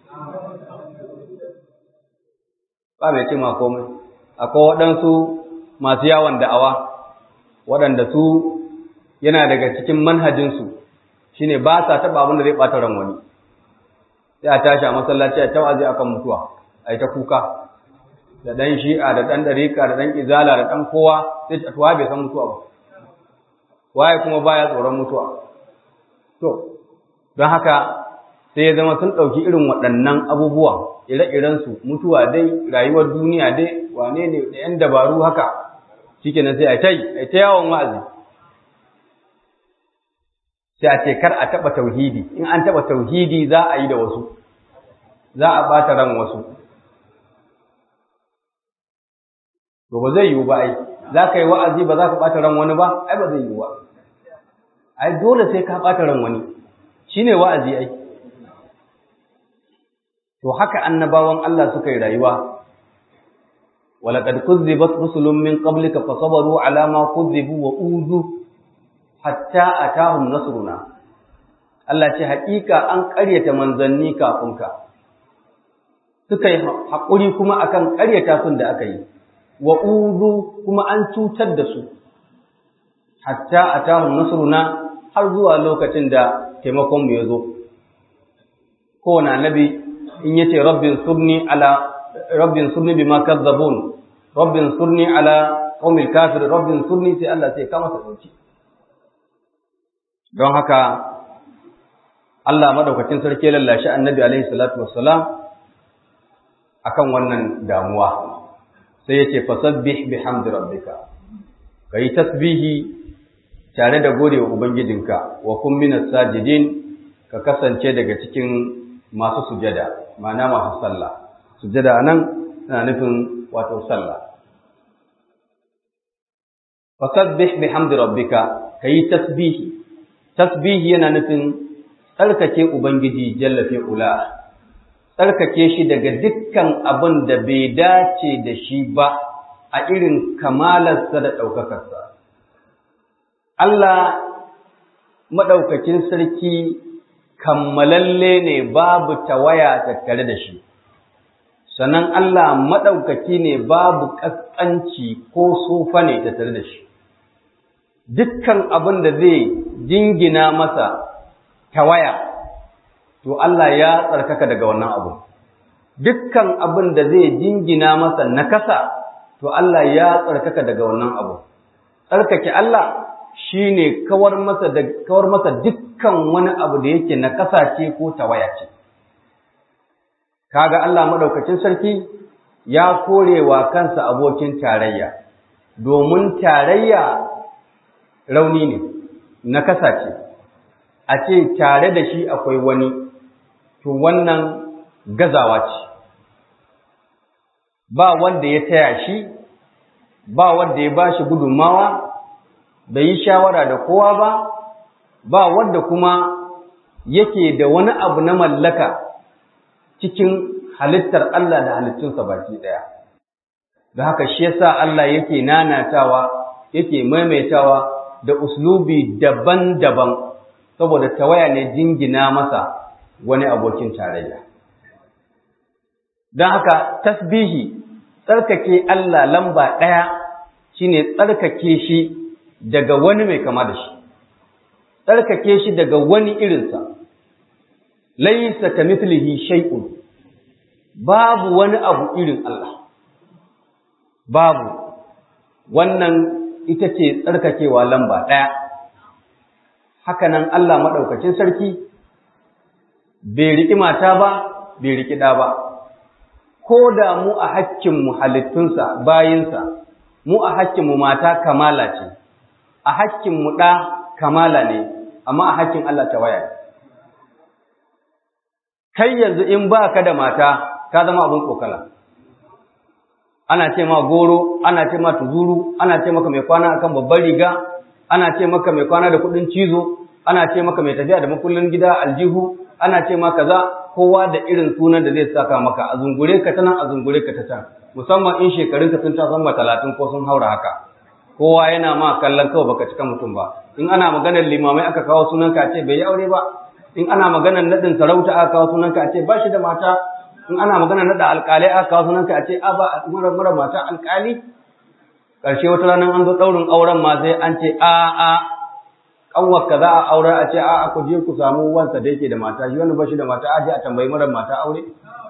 ba mai ce ma komai akwai waɗansu masu yawon da'awa waɗanda su yana daga cikin manhajinsu shi ne ba sa taɓa abin da zai ɓata ran wani sai a tashi a masallaci a tawazi akan mutuwa a yi ta kuka da ɗan shi'a da ɗan ɗarika da ɗan izala da ɗan kowa sai ta tuwa bai san mutuwa ba waye kuma baya tsoron mutuwa to don haka sai ya zama sun ɗauki irin waɗannan abubuwa ire-irensu mutuwa dai rayuwar duniya dai wane ne da 'yan dabaru haka shikenan sai a ta yi a ta yawon wa'azi sai a ce kar a taɓa tauhidi in an taɓa tauhidi za a yi da wasu za a ɓata ran wasu to ba zai yiwu ba ai za ka yi wa'azi ba za ka ɓata ran wani ba ai ba zai yiwu ba ai dole sai ka ɓata ran wani shine wa'azi ai to haka annabawan Allah suka yi rayuwa ولقد كذبت رسل من قبلك فصبروا على ما كذبوا وأوذوا حتى أتاهم نصرنا Allah ce haƙiƙa an ƙaryata manzanni kafin ka suka yi haƙuri kuma akan ƙaryata sun da aka yi wa uzu kuma an cutar da su hatta atahum nasruna har zuwa lokacin da taimakon mu ya zo kowane annabi in yace rabbin surni ala rabbin surni bima kadzabun rabbin surni ala qaumil kafir rabbin surni sai Allah sai ka masa dauki don haka Allah madaukakin sarki lallashi annabi alaihi salatu wassalam akan wannan damuwa sai yace fasabbih bihamdi rabbika kai tasbihi tare da godewa ubangijinka wa kun minas sajidin ka kasance daga cikin masu sujada ma'ana masu sallah sujada nan tana nufin wato sallah fasabbih bihamdi rabbika kayi tasbihi tasbihi yana nufin tsarkake ubangiji jalla fi ula tsarkake shi daga dukkan abin da bai dace da shi ba a irin kamalarsa da ɗaukakarsa Allah maɗaukakin sarki kammalalle ne babu tawaya tattare da shi sannan Allah maɗaukaki ne babu ƙasƙanci ko sufa ne tattare da shi dukkan abin da zai jingina masa tawaya to Allah ya tsarkaka daga wannan abu dukkan abin da zai jingina masa nakasa to Allah ya tsarkaka daga wannan abu tsarkake Allah shine kawar masa da kawar masa dukkan wani abu da yake nakasa ce ko tawaya ce kaga Allah madaukakin sarki ya korewa kansa abokin tarayya domin tarayya rauni ne na ce a ce tare da shi akwai wani to wannan gazawa ce ba wanda ya taya shi ba wanda ya ba shi gudunmawa bai yi shawara da kowa ba ba wanda kuma yake da wani abu na mallaka cikin halittar Allah da halittunsa baki ɗaya. Da haka shi yasa Allah yake nanatawa, yake maimaitawa da uslubi daban-daban saboda tawaya ne jingina masa wani abokin tarayya. don haka tasbihi tsarkake Allah lamba ɗaya shine tsarkake shi daga wani mai kama da shi tsarkake shi daga wani irinsa laisa ka mithlihi shay'un babu wani abu irin Allah babu wannan ita ce tsarkakewa lamba ɗaya hakanan Allah maɗaukacin sarki bai riƙi mata ba bai riƙi ɗa ba ko da mu a hakkinmu halittunsa bayinsa mu a hakkinmu mata kamala ce a hakkinmu ɗa kamala ne amma a hakkin Allah ta waya kai yanzu in ba ka da mata ka zama abin kokala ana ce ma goro ana ce ma tuzuru ana ce maka mai kwana akan babban riga ana ce maka mai kwana da kuɗin cizo ana ce maka mai tafiya da makullin gida aljihu ana ce ma kaza kowa da irin sunan da zai saka maka a zungure ka ta nan a zungure ka ta can musamman in shekarunka sun ta sama talatin ko sun haura haka kowa yana ma kallon kawai baka cika mutum ba in ana maganar limamai aka kawo sunan ka ce bai yi aure ba in ana maganar nadin sarauta aka kawo sunan ka ce ba shi da mata in ana maganar nada alƙalai aka kawo sunan ka ce a ba mara mara mata alƙali ƙarshe wata ranar an zo ɗaurin auren ma sai an ce a a kanwar ka za a aure a ce a ku je ku samu wansa da yake da mata shi wani ba shi da mata a je a tambayi mara mata aure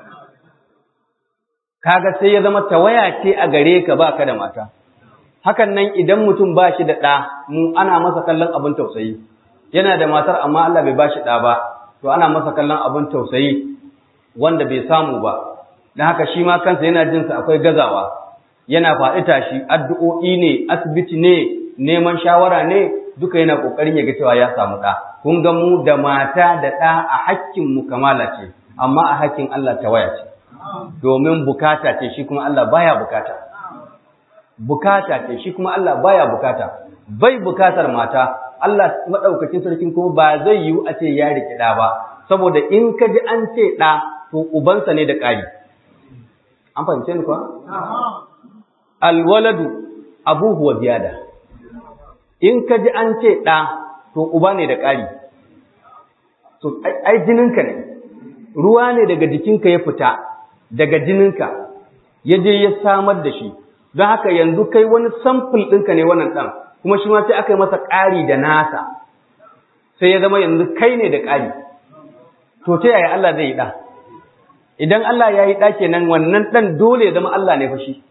kaga sai ya zama tawaya ce a gare ka ba ka da mata hakan nan idan mutum ba shi da ɗa mu ana masa kallon abin tausayi yana da matar amma Allah bai ba shi ɗa ba to ana masa kallon abin tausayi wanda bai samu ba don haka shi ma kansa yana jinsa akwai gazawa yana faɗi tashi addu'o'i ne asibiti ne neman shawara ne duka yana ƙoƙarin ya ga cewa ya samu ɗa kun ga mu da mata da ɗa a hakkin mu kamala ce amma a hakkin Allah tawaya ce domin bukata ce shi kuma Allah baya bukata bukata ce shi kuma Allah baya bukata bai bukatar mata Allah madaukakin sarkin kuma ba zai yiwu a ce ya riki ɗa ba saboda in ka ji an ce ɗa to ubansa ne da ƙari an fahimce ni kuwa alwaladu abuhu wa ziyada in ka ji an ce ɗa to uba ne da ƙari to ai jininka ne ruwa ne daga jikinka ya fita daga jininka ya je ya samar da shi don haka yanzu kai wani samfur ɗinka ne wannan ɗan kuma shi ma sai aka yi masa ƙari da nasa sai ya zama yanzu kai ne da ƙari to ta yaya Allah zai yi ɗa idan Allah ya yi ɗa kenan wannan ɗan dole ya zama Allah ne fa shi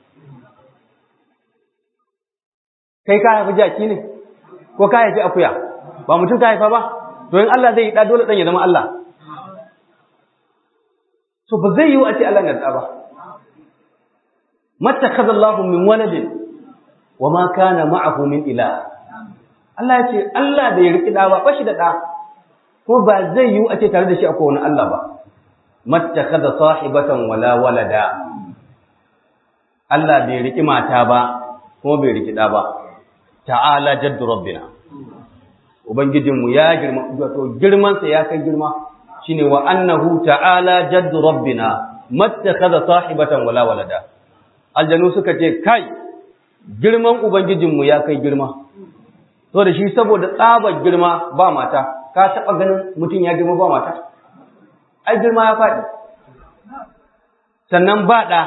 kai ka haifi jaki ne ko ka haifi akuya ba mutum ka haifa ba to in Allah zai yi ɗa dole ɗan ya zama Allah to ba zai yiwu a ce Allah na da ba mattakhadha Allahu min waladin wa ma kana ma'ahu min ilah Allah ya ce Allah da ya riki da ba bashi da da ko ba zai yiwu a ce tare da shi akwai wani Allah ba mattakhadha sahibatan wala walada Allah bai riki mata ba kuma bai riki da ba ta'ala jaddu rabbina ubangijinmu ya girma to girman sa ya kai girma shine wa annahu ta'ala jaddu rabbina mattakhadha sahibatan wala walada aljanu suka ce kai girman ubangijinmu ya kai girma to da shi saboda tsabar girma ba mata ka taba ganin mutum ya girma ba mata ai girma ya faɗi sannan ba ɗa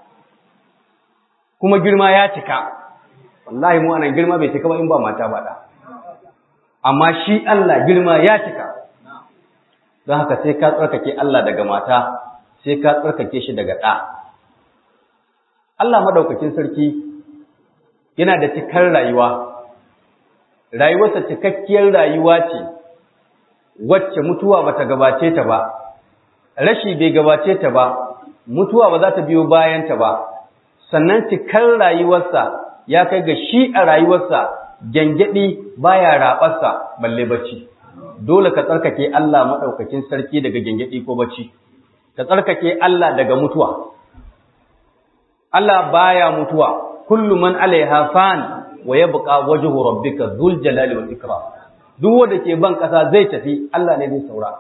kuma girma ya cika wallahi mu anan girma bai cika ba in ba mata ba ɗa amma shi Allah girma ya cika don haka sai ka tsarkake Allah daga mata sai ka tsarkake shi daga ɗa Allah madaukakin sarki yana da cikar rayuwa rayuwarsa cikakkiyar rayuwa ce wacce mutuwa bata gabace ta ba rashi bai gabace ta ba mutuwa ba za ta biyo bayan ta ba sannan cikar rayuwarsa ya kai ga shi a rayuwarsa gyangyaɗi baya raɓarsa balle bacci dole ka tsarkake Allah maɗaukakin sarki daga gyangyaɗi ko bacci ka tsarkake Allah daga mutuwa Allah baya mutuwa kullu man alaiha fan wa yabqa wajhu rabbika dhul jalali wal ikram duk wanda ke ban kasa zai tafi Allah ne zai saura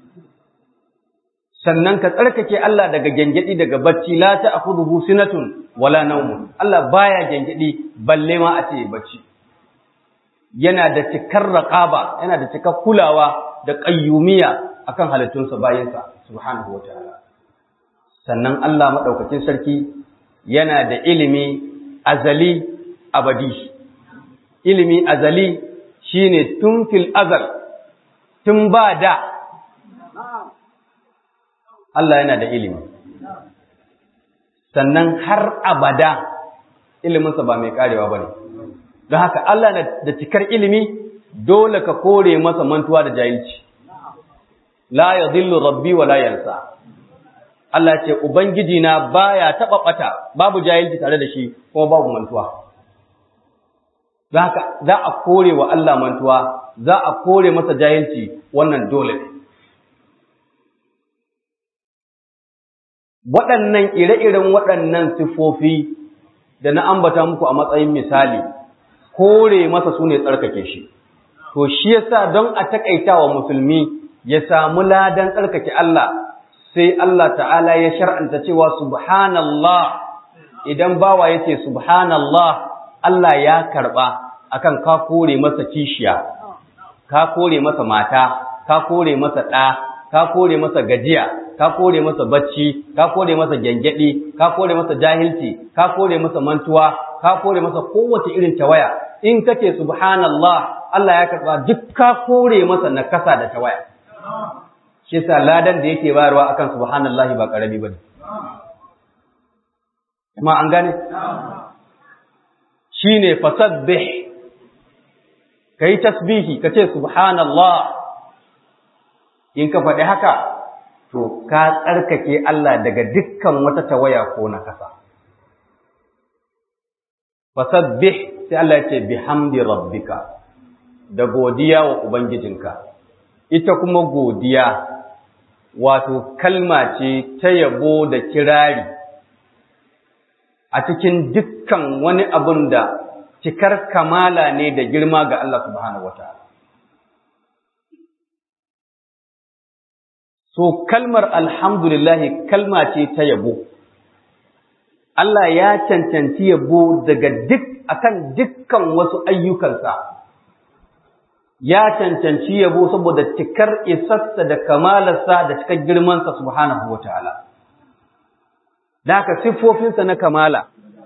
sannan ka tsarkake Allah daga gengedi daga bacci la ta'khudhuhu sinatun wala nawmun Allah baya gengedi balle ma a ce bacci yana da cikar raqaba yana da cikar kulawa da qayyumiya akan halittunsa bayansa subhanahu wataala sannan Allah maɗaukakin sarki yana da ilimi azali abadi ilimi azali shine tun fil azal tun ba da Allah yana da ilimi sannan har abada iliminsa ba mai karewa ba ne don haka Allah na da cikar ilimi dole ka kore masa mantuwa da jahilci la ya zillu rabbi wa la yansa Allah ce ubangiji na baya taba bata babu jahilci tare da shi kuma babu mantuwa don haka za a kore wa Allah mantuwa za a kore masa jahilci wannan dole ne waɗannan ire-iren waɗannan siffofi da na ambata muku a matsayin misali kore masa su ne tsarkake shi to shi yasa don a takaita wa musulmi ya samu ladan tsarkake Allah sai Allah ta'ala ya shar'anta cewa subhanallah idan bawa yace subhanallah Allah ya karba akan ka kore masa kishiya ka kore masa mata ka kore masa ɗa ka kore masa gajiya ka kore masa bacci ka kore masa gyangyaɗi ka kore masa jahilci ka kore masa mantuwa ka kore masa kowace irin tawaya in kace subhanallah Allah ya karba duk ka kore masa nakasa da tawaya shi yasa ladan da yake bayarwa akan subhanallahi ba karami bane kuma an gane shine fasabbih kai tasbihi kace subhanallah in ka faɗi haka to ka tsarkake Allah daga dukkan wata tawaya ko nakasa fasabbih sai Allah ya ce bihamdi rabbika da godiya wa ubangijinka ita kuma godiya wato kalma ce ta yabo da kirari a cikin dukkan wani abun da cikar kamala ne da girma ga Allah subhanahu wataala so kalmar alhamdulillahi kalma ce ta yabo Allah ya cancanci yabo daga duk akan dukkan wasu ayyukansa ya cancanci yabo saboda cikar isassa da kamalarsa da cikar girmansa subhanahu wataala da haka siffofinsa na kamala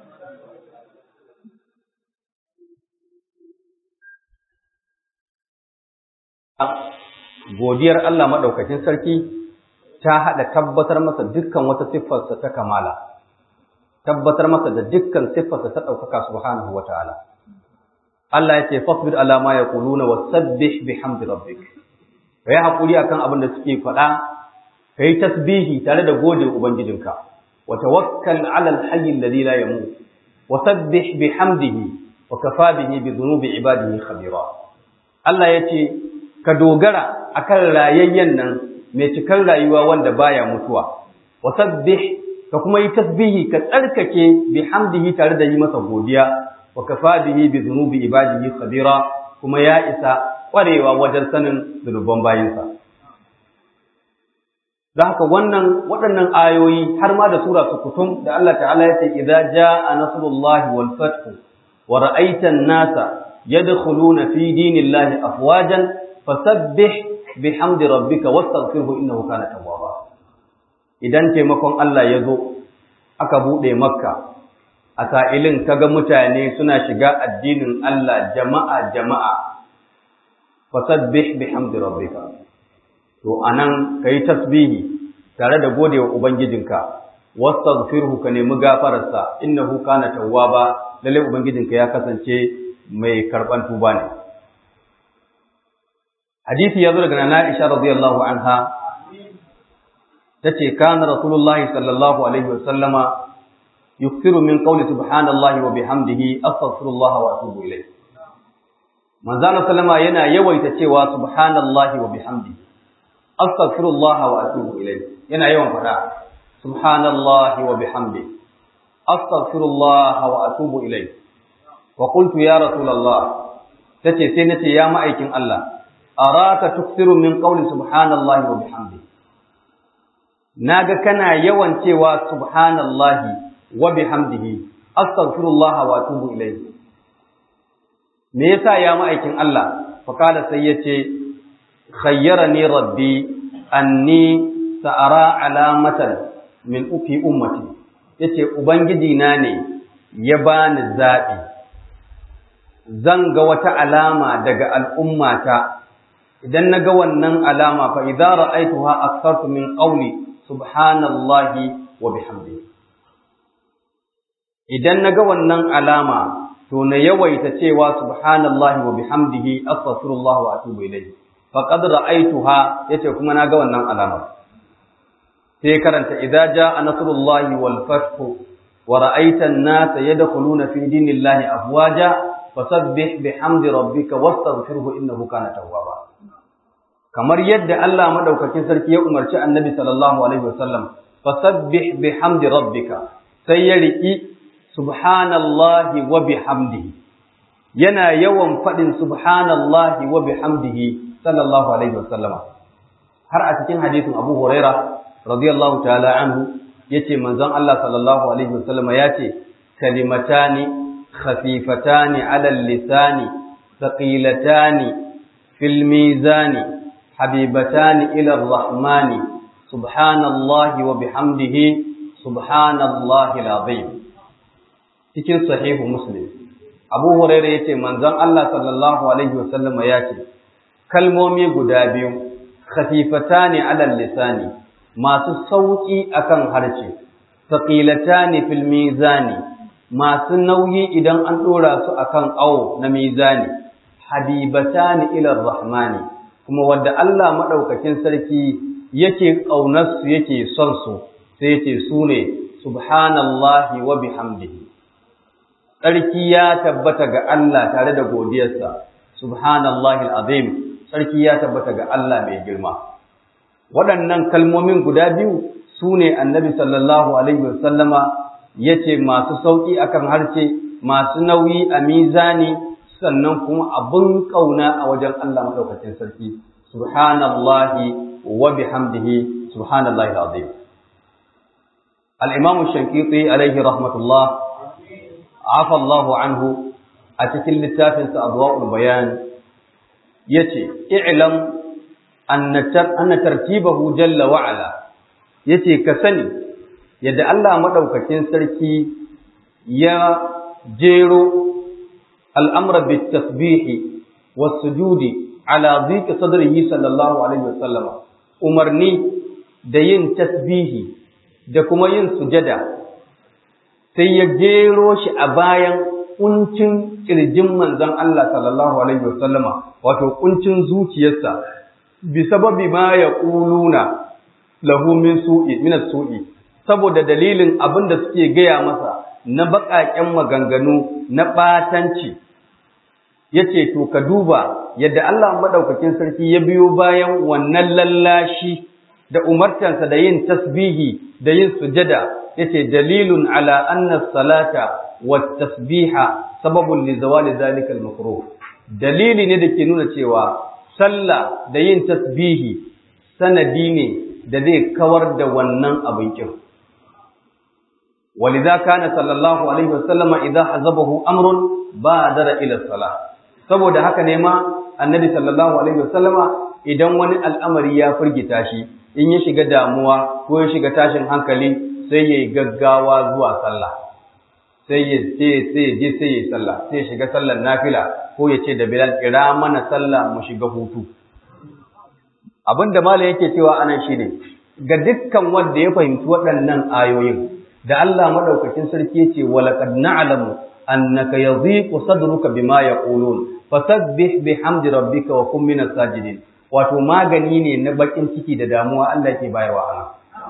godiyar Allah maɗaukakin sarki ta haɗa tabbatar masa dukkan wata siffarsa ta kamala tabbatar masa da dukkan siffarsa ta ɗaukaka subhanahu wa ta'ala. Allah ya ce, Fasbir alama ya kuluna wa sabbih bihamdi rabbik. Ka yi haƙuri akan abin da suke faɗa, ka yi tasbihi tare da gode Ubangijinka, wa tawakkal alal hayyin ladhi la yamut, wa sabbih bihamdihi wa kafa bihi bi dhunubi ibadihi khabira. Allah ya ce, ka dogara akan rayayyen nan mai cikar rayuwa wanda baya mutuwa, wa sabbih ka kuma yi tasbihi ka tsarkake bihamdihi tare da yi masa godiya wa kafa bihi bi dhunubi ibadihi khabira kuma ya isa kwarewa wajen sanin zunuban bayinsa don haka wannan waɗannan ayoyi har ma da sura su kutum da Allah ta'ala ya ce idza jaa nasrullahi wal fath wa ra'aita an-nasa yadkhuluna fi dinillahi afwajan fasabbih bihamdi rabbika wastaghfirhu innahu kana tawwaba idan taimakon Allah ya zo aka buɗe makka a sa'ilin kaga mutane suna shiga addinin Allah jama'a jama'a fasabbih bihamdi rabbika to anan kai tasbihi tare da godewa ubangijinka wastaghfirhu ka nemi gafararsa innahu kana tawwaba lalle ubangijinka ya kasance mai karban tuba ne hadisi ya zo daga nana Aisha radiyallahu anha tace kana rasulullahi sallallahu alaihi wasallama yukthiru min qawli subhanallahi wa bihamdihi astaghfirullah wa atubu ilayh manzo sallama yana yawaita cewa subhanallahi wa bihamdihi astaghfirullah wa atubu ilayh yana yawan fada subhanallahi wa bihamdihi astaghfirullah wa atubu ilayh wa qultu ya rasulullah tace sai nace ya ma'aikin Allah araka tukthiru min qawli subhanallahi wa bihamdihi naga kana yawan cewa subhanallahi wa bihamdihi astaghfirullah wa atubu ilayhi me yasa ya ma'aikin Allah fa kada sai yace khayyarani rabbi anni sa'ara alamatan min ufi ummati yace ubangiji na ne ya bani zaɓi zan ga wata alama daga al'ummata idan na ga wannan alama fa idza ra'aytuha akthartu min qawli subhanallahi wa bihamdihi idan na ga wannan alama to na yawaita cewa subhanallahi wa bihamdihi astaghfirullah wa atubu ilayhi faqad ra'aytuha yace kuma na ga wannan alama sai karanta idza jaa nasrullahi wal fath wa ra'aita an-nasa yadkhuluna fi dinillahi afwaja fasabbih bihamdi rabbika wastaghfirhu innahu kana tawwaba kamar yadda Allah madaukakin sarki ya umarci annabi sallallahu alaihi wasallam fasabbih bihamdi rabbika sai ya riki subhanallahi wa bihamdihi yana yawan faɗin subhanallahi wa bihamdihi sallallahu alaihi wasallam har a cikin hadisin Abu Huraira radiyallahu ta'ala anhu yace manzon Allah sallallahu alaihi wasallam yace kalimatani khafifatani ala lisani thaqilatani fil mizani habibatani ila ar-rahmani subhanallahi wa bihamdihi subhanallahi al-azim cikin sahihu muslim abu hurairah yace manzon Allah sallallahu alaihi wasallam ya ce kalmomi guda biyu khafifatani alal lisani masu sauki akan harshe thaqilatani fil mizani masu nauyi idan an dora su akan awo na mizani habibatani ila rahmani kuma wanda Allah madaukakin sarki yake kaunar su yake son su sai yace su ne subhanallahi wa bihamdihi tsarki ya tabbata ga Allah tare da godiyarsa subhanallahi alazim tsarki ya tabbata ga Allah mai girma waɗannan kalmomin guda biyu su ne annabi sallallahu alaihi wasallama ya ce masu sauƙi akan harshe masu nauyi a mizani sannan kuma abin ƙauna a wajen Allah maɗaukacin sarki subhanallahi wa bihamdihi subhanallahi alazim al-imam shankiti alaihi rahmatullah afa Allahu anhu a cikin littafinsa adwa'ul bayan yace i'lam anna tartibahu jalla wa ala yace ka sani yadda Allah madaukakin sarki ya jero al'amra bit tasbihi was sujudi ala dhikri sadrihi sallallahu alaihi wasallam umarni da yin tasbihi da kuma yin sujada sai ya jero shi a bayan kuncin kirjin manzon Allah sallallahu alaihi wasallama wato kuncin zuciyarsa bi sababi ma yaquluna lahu min su'i min su'i saboda dalilin abin da suke gaya masa na baƙaƙen maganganu na ɓatanci yace to ka duba yadda Allah madaukakin sarki ya biyo bayan wannan lallashi da umartansa da yin tasbihi da yin sujada yace dalilun ala anna salata wat tasbiha sababun li zawali zalika al makruh dalili ne da ke nuna cewa sallah da yin tasbihi sanadi ne da zai kawar da wannan abin kin ولذا كان صلى الله عليه وسلم إذا حزبه أمر بادر إلى الصلاة saboda haka ne ma annabi sallallahu alaihi wasallama idan wani al'amari ya firgita shi in ya shiga damuwa ko ya shiga tashin hankali sai ya yi gaggawa zuwa sallah sai ya ce sai je sai ya yi sallah sai ya shiga sallar nafila ko ya ce da bilal kira mana sallah mu shiga hutu abin da malam yake cewa anan shine ga dukkan wanda ya fahimci waɗannan ayoyin da Allah madaukakin sarki yace walaqad na'lamu annaka yadhiqu sadruka bima yaqulun fasabbih bihamdi rabbika wa kun minas sajidin wato magani ne na bakin ciki da damuwa Allah yake bayarwa ana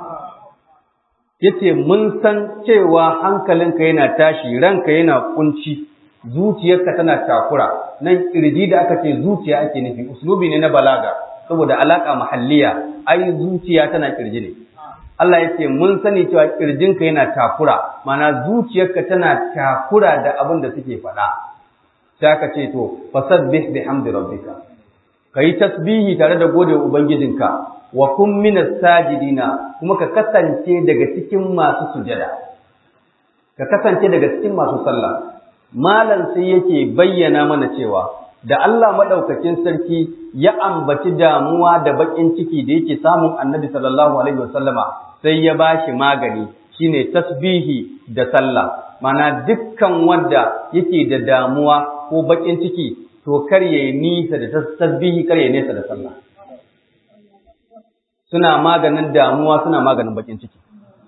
yace mun san cewa hankalinka yana tashi ranka yana kunci zuciyarka tana takura nan kirji da aka ce zuciya ake nufi uslubi ne na balaga saboda alaka mahalliya ai zuciya tana kirji ne Allah ya ce mun sani cewa kirjinka yana takura mana zuciyarka tana takura da abin da suke faɗa sai aka ce to fasabbih bihamdi rabbika kai tasbihi tare da gode ubangijinka wa kun minas sajidina kuma ka kasance daga cikin masu sujada ka kasance daga cikin masu sallah malam sai yake bayyana mana cewa da Allah madaukakin sarki ya ambaci damuwa da bakin ciki da yake samun Annabi sallallahu alaihi wasallama sai ya bashi magani shine tasbihi da sallah mana dukkan wanda yake da damuwa ko bakin ciki to kar ya nisa da tasbihi kar ya nesa da sallah suna maganin damuwa suna maganin bakin ciki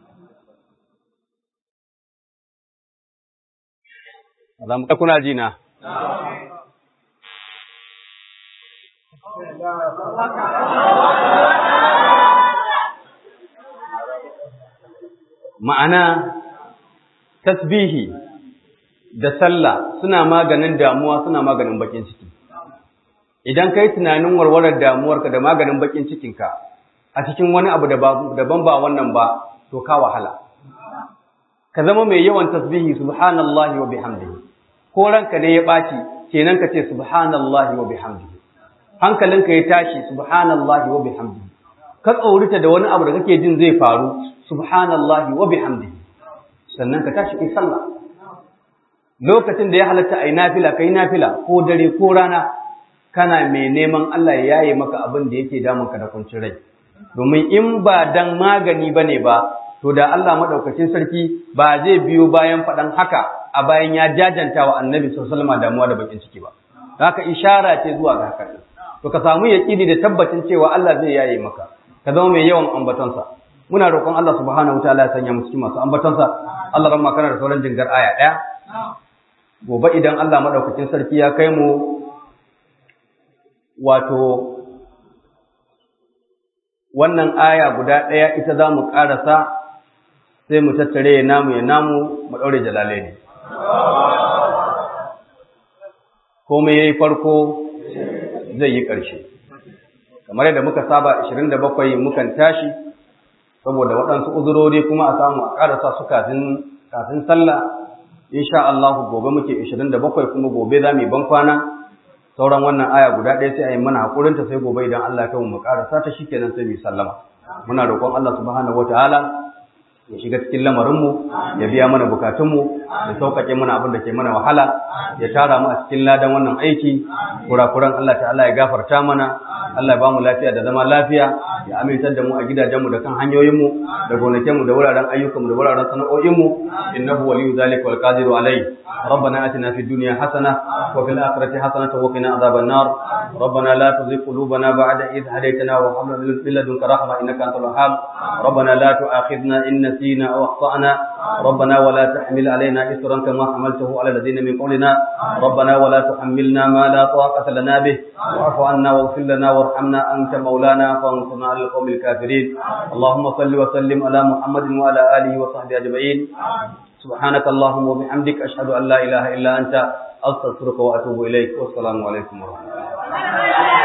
za mu kuna ji na ma'ana tasbihi da sallah suna maganin damuwa suna maganin bakin ciki idan kai tunanin warwarar damuwarka da maganin bakin cikinka a cikin wani abu daban ba wannan ba to ka wahala ka zama mai yawan tasbihi subhanallahi wa bihamdihi ko ranka ne ya ɓaci kenan ka ce subhanallahi wa bihamdihi hankalinka ya tashi subhanallahi wa bihamdihi ka tsaurita da wani abu da kake jin zai faru subhanallahi wa bihamdihi sannan ka tashi kai sallah lokacin da ya halatta ai nafila kai nafila ko dare ko rana kana mai neman Allah ya yaye maka abin da yake damun ka da kuncin rai domin in ba dan magani bane ba to da Allah madaukakin sarki ba zai biyo bayan faɗan haka a bayan ya jajanta wa annabi sallallahu alaihi wasallam damuwa da bakin ciki ba haka ishara ce zuwa ga haka to ka samu yaqini da tabbacin cewa Allah zai yaye maka ka zama mai yawan ambatonsa muna roƙon Allah subhanahu wataala ya sanya mu cikin masu ambatonsa Allah ran kana da sauran jingar aya ɗaya gobe idan Allah madaukakin sarki ya kai mu wato wannan aya guda ɗaya ita za mu ƙarasa sai mu tattare ya namu ya namu mu ɗaure jalalai ne komai ya yi farko zai yi ƙarshe kamar yadda muka saba 27 mukan tashi saboda waɗansu uzurori kuma a samu a ƙarasa su kafin sallah insha Allah gobe muke 27 kuma gobe za mu yi bankwana sauran wannan aya guda ɗaya sai a yi mana haƙurinta sai gobe idan Allah ya kai mu ƙarasa ta shikenan sai mu yi sallama muna roƙon Allah subhanahu wataala ya shiga cikin lamarinmu ya biya mana bukatunmu ya sauƙaƙe mana abin da ke mana wahala ya tara mu a cikin ladan wannan aiki kurakuran Allah ta'ala ya gafarta mana Allah ya bamu lafiya da zama lafiya ya amintar da mu a gidajenmu da kan hanyoyinmu da gonakinmu da wuraren ayyukanmu da wuraren sana'o'inmu innahu waliyyu zalika wal qadiru alayhi ربنا آتنا في الدنيا حسنة وفي الآخرة حسنة وقنا عذاب النار ربنا لا تزغ قلوبنا بعد إذ هديتنا وهب لنا من لدنك رحمة إنك أنت الوهاب ربنا لا تؤاخذنا إن نسينا أو أخطأنا ربنا ولا تحمل علينا إصرا كما حملته على الذين من قبلنا ربنا ولا تحملنا ما لا طاقة لنا به واعف عنا واغفر لنا وارحمنا أنت مولانا فانصرنا على القوم الكافرين اللهم صل وسلم على محمد وعلى آله وصحبه أجمعين سبحانك اللهم وبحمدك أشهد أن لا إله إلا أنت أستغفرك وأتوب إليك والسلام عليكم ورحمة الله